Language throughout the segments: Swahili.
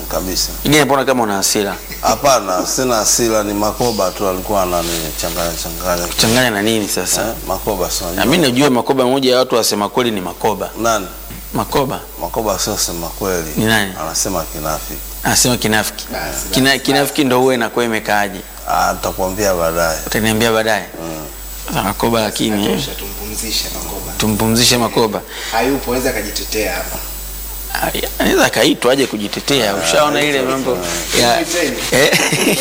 kabisa. Ingine mbona kama una hasira? Hapana, sina hasira, ni Makoba tu alikuwa ananichanganya changanya. Changanya na nini sasa? Eh, Makoba sio. Na mimi najua Makoba moja ya watu wasema kweli ni Makoba. Nani? Makoba Makoba sio sema kweli. Ni nani? Anasema kinafiki. anasema kinafiki. Kina, kinafiki ndo huwe inakuwa imekaaje? Ah, nitakwambia baadaye. Utaniambia baadaye. Sasa Makoba lakini eh, Tosha, tumpumzishe Makoba. tumpumzishe Makoba. Hayupo, aweza akajitetea hapa. Ah, Anaweza akaitwa aje kujitetea. Ushaona ile mambo ya Mwiteni. eh?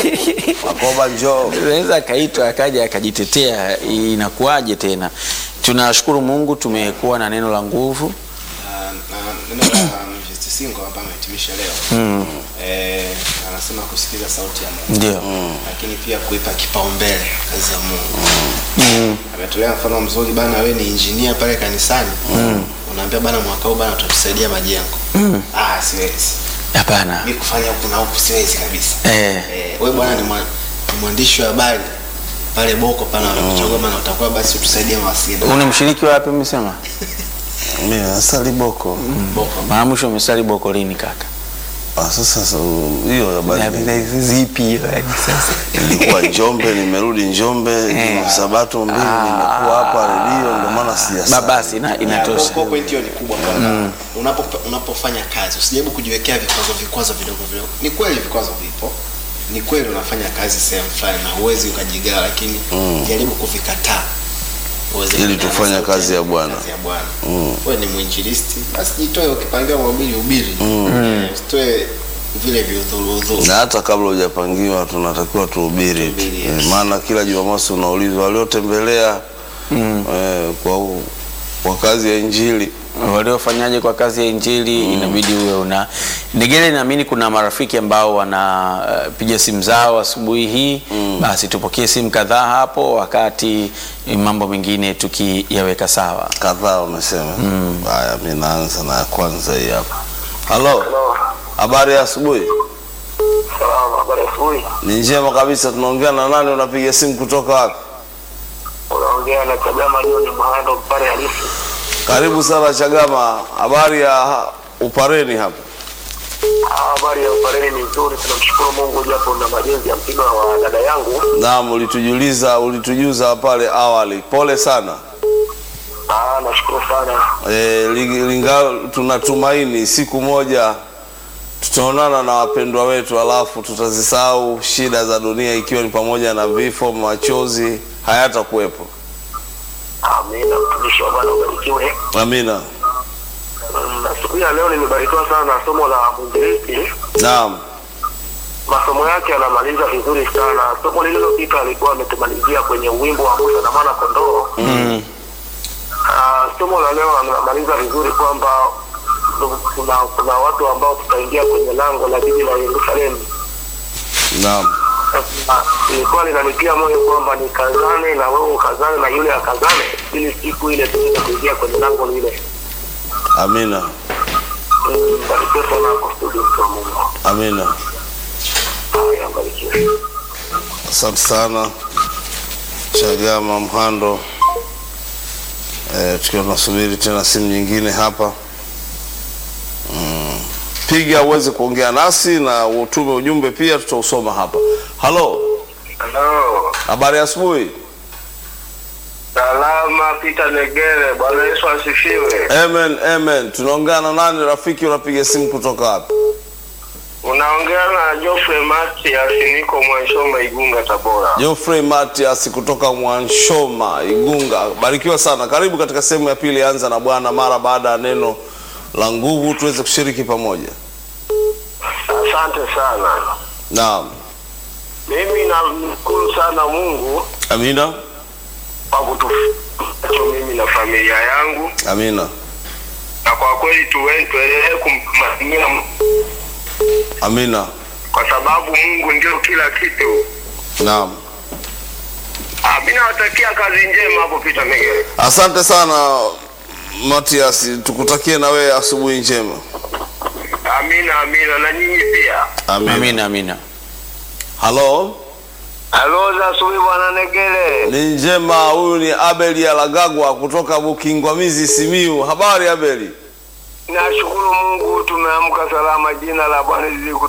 Makoba njoo. Anaweza akaitwa akaja akajitetea, inakuwaje tena? Tunashukuru Mungu tumekuwa na neno la nguvu. Na- na neno la Mvesti Singo hapa amehitimisha leo Mm. eh, anasema kusikiza sauti ya Mungu Ndio. lakini pia kuipa kipaumbele kazi ya Mungu. Mm. Ametolea mfano mzuri bana, wewe ni injinia pale kanisani unaambia bana, mwaka huu bana utatusaidia majengo. Ah, siwezi Hapana. mi kufanya huku na huku siwezi kabisa. Eh. Eh, wewe bwana ni mwa- ni mwandishi wa habari pale Boko pale wanakuchagua bana, utakuwa basi utusaidie mawasiliano. Una mshiriki wapi umesema? Mimi nasali boko. Boko. Mara mwisho umesali boko lini kaka? Ah, sasa sasa, hiyo habari Zipi hiyo yani sasa? nilikuwa Njombe, nimerudi Njombe Eh. Sabato mbili, nimekuwa hapa redio, ndio maana Ba- sijasali. Basi ina, inatosha. Kwa point hiyo ni kubwa kwamba unapo unapofanya kazi usijaribu kujiwekea vikwazo vikwazo vidogo vidogo. Ni kweli vikwazo vipo, ni kweli unafanya kazi sehemu fulani na huwezi ukajigawa, lakini jaribu kuvikataa uweze Ili kuendana na tufanye sauti kazi ya Bwana. kazi ya Bwana. Wewe ni mwinjilisti, basi jitoe, ukipangiwa mahubiri hubiri, Eh, usitoe vile viudhuru udhuru. na hata kabla hujapangiwa tunatakiwa tuhubiri tu. Tuhubiri, yes. Eh, maana kila Jumamosi unaulizwa waliotembelea eh, kwa, kwa kazi ya Injili waliofanyaje kwa kazi ya injili inabidi uwe una Negele. Naamini kuna marafiki ambao wanapiga simu zao asubuhi hii basi tupokee simu kadhaa hapo, wakati eh, mambo mengine tukiyaweka sawa. kadhaa wamesema. Haya, mi naanza na ya kwanza hii hapa. Halo, habari ya asubuhi? Salama, habari ya asubuhi. Ni njema kabisa. Tunaongea na nani? Unapiga simu kutoka wapi? Unaongea na Chagama John Mhando Mpare halisi. Karibu sana Chagama, habari ya Upareni hapa? Ah, Habari ya Upareni ni nzuri, tunamshukuru Mungu japo na majenzi ya mpira wa dada yangu. Naam, ulitujuliza ulitujuza pale awali, pole sana. Ah, nashukuru sana. E, linga tunatumaini siku moja tutaonana na wapendwa wetu, alafu tutazisahau shida za dunia, ikiwa ni pamoja na vifo, machozi hayatakuwepo. Amina, mtumishi wa Bwana ubarikiwe. Amina. Mm, Na siku ya leo nimebarikiwa sana na somo la mwinjilisti. Naam, Masomo yake anamaliza vizuri sana. Somo lililopita alikuwa ametumalizia kwenye wimbo wa Musa na mwana kondoo. Mm. Ah, somo la leo anamaliza vizuri kwamba kuna, kuna watu ambao tutaingia kwenye lango la jiji la Yerusalemu. naam, Sasa, ilikuwa linanitia moyo kwamba nikazane na wewe ukazane na yule akazane, ili siku ile tuweze kuingia kwenye lango lile. amina, Mm, Barikiwe sana kwa studio, mtu wa Mungu. amina. Haya, barikiwe. Asante sana Chagama Mhando. E, tukiwa tunasubiri tena simu nyingine hapa mm. Piga uweze kuongea nasi na utume ujumbe pia, tutausoma hapa. Halo, Halo, habari ya asubuhi. salama Peter Negere. Bwana Yesu asifiwe. Amen, amen. Tunaongea na nani rafiki? Unapiga simu kutoka wapi? Unaongea na Geoffrey Matias, niko Mwanshoma, Igunga, Tabora. Geoffrey Matias kutoka Mwanshoma, Igunga. Barikiwa sana. Karibu katika sehemu ya pili, anza na Bwana mara baada ya neno la nguvu, tuweze kushiriki pamoja. Asante sana. Naam, Mimi namshukuru sana Mungu amina, kwa kutufacho mimi na familia yangu, amina, na kwa kweli tuwe- tuendelee kumtumainia Mungu, amina. kwa sababu Mungu ndio kila kitu. Naam, Ah, Mimi nawatakia kazi njema hapo Peter Megere. asante sana Matias, tukutakie na wewe asubuhi njema. Amina, amina, na nyinyi pia. Amina. Amina, amina. Halo, Halo za asubuhi bwana Negere. ni njema. Huyu ni Abeli Alagagwa kutoka Bukingwamizi, Simiu. Habari Abeli? Nashukuru Mungu tumeamka salama, jina la Bwana lizidi